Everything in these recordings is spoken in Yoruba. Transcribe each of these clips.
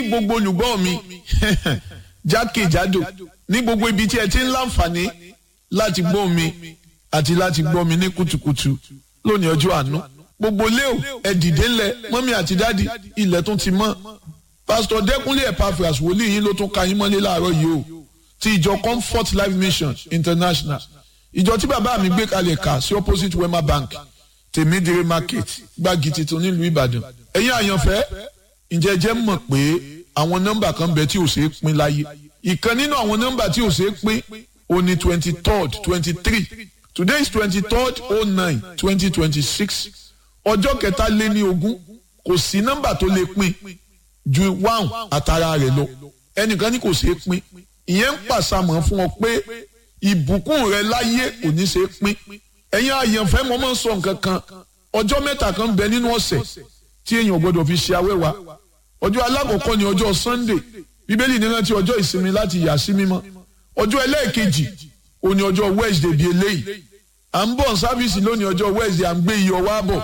gbogbo olùgbọ́ mi jákèjádò ní gbogbo ibi tí ẹ ti ń láǹfààní láti gbọ́ mi àti láti gbọ́ mi ní kùtùkùtù lónìí ọjọ́ àánú gbogbo léo ẹ dìde ńlẹ̀ mọ́mí àti dádì ilẹ̀ tún ti mọ́ pásítọ̀ dẹ́kunlé epaphras wòlíì yín ló tún ka yín mọ́lé láàárọ̀ yìí o ti ìjọ comfort life mission international ìjọ tí bàbá mi gbé kalẹ̀ kà sí opposite wema bank tèmídìrí market gbági tuntun nílùú ìbàdàn ẹ̀yin àyànfẹ́ ǹjẹ́ jẹ́ mọ̀ pé àwọn nọ́mbà kan bẹ tí ò ṣeé pín láyé ìkan nínú àwọn nọ́mbà tí ò ṣeé pín ó ní twenty third twenty three today is twenty third oh nine twenty twenty six ọjọ́ kẹta lé ní ogún kò sí nọ́mbà tó lè pín ju one àtàrà rẹ̀ lọ ẹnìkan ní kò ṣeé pín ìyẹn ń pàṣàmọ̀ fún ọ pé ìbùkún rẹ láyé kò ní ṣeé pín ẹ̀yin àyànfẹ́ mo máa ń sọ nǹkan kan ọjọ́ mẹ́ta kan bẹ nínú ọ̀sẹ̀ tí èèyàn gbọ́dọ̀ fi ṣe awẹ́wà ọjọ́ alákọ̀ọ́kọ́ ni ọjọ́ sunday bíbélì ní rántí ọjọ́ ìsinmi láti yà sí mímọ́ ọjọ́ ẹlẹ́ẹ̀kejì ó ní ọjọ́ wednesday bíi eléyìí à ń bọ̀ sáfíìsì lónìí ọjọ́ wednesday à ń gbé iyọ̀ wá bọ̀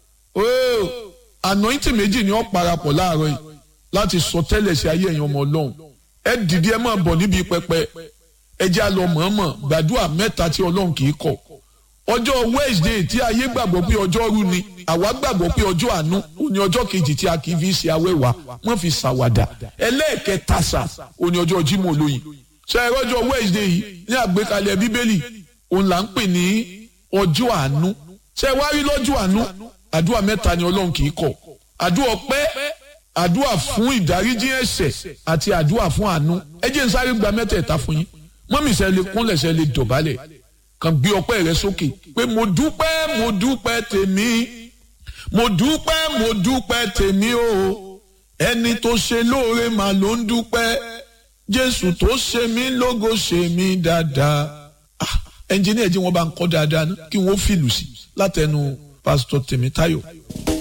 ooo anointing méjì ni ó parapọ̀ láàárọ̀ yìí láti sọ tẹ́lẹ̀ sí ayé ẹ̀yin ọmọ ọlọ́run ẹ dìde ẹ máa bọ̀ níbi pẹpẹ ẹ jẹ́ àlọ́ mọ̀ọ́mọ̀ gbàdúrà mẹ́ta tí ọlọ́run kì í kọ̀ ọjọ́ wednesday tí ayé gbàgbọ́ pé ọjọ́ rú ni àwa gbàgbọ́ pé ọjọ́ àánú ó ní ọjọ́ kejì tí a kì í fi ṣe awẹ́wà wọ́n fi ṣàwàdà ẹlẹ́ẹ̀kẹta sà ó ní ọjọ́ jímọ̀ olóyin ṣe ẹ̀rọ ọjọ́ wednesday yìí ní àgbékalẹ̀ bíbélì òun là ń pè ní ọjọ́ àánú ṣe wá rí lọ́jọ́ àánú àdúrà mẹ́ta ni ọlọ́run kì í kọ̀ àdúrà ọpẹ́ àdúrà fún ìdáríjì ẹ̀ṣẹ̀ àti àdúrà fún àánú ẹ jẹ́ n sáré gba mẹ́tẹ̀ẹ̀ta fún yín mọ́mí ṣe lè kúnlẹ̀ ṣe lè dọ̀bálẹ̀ kàn gbé ọpẹ́ rẹ sókè pé mo dúpẹ́ mo dúpẹ́ tèmi mo dúpẹ́ mo dúpẹ́ tèmi o ẹni tó ṣe lóore mà ló ń dúpẹ́ jésù tó ṣe mí lógo ṣe mí dáadáa ah ẹnjìníà jí wọn bá ń kọ́ dáadáa ná kí wọ́n fìlù sí látẹnu pásítọ̀ tèmítáyọ̀.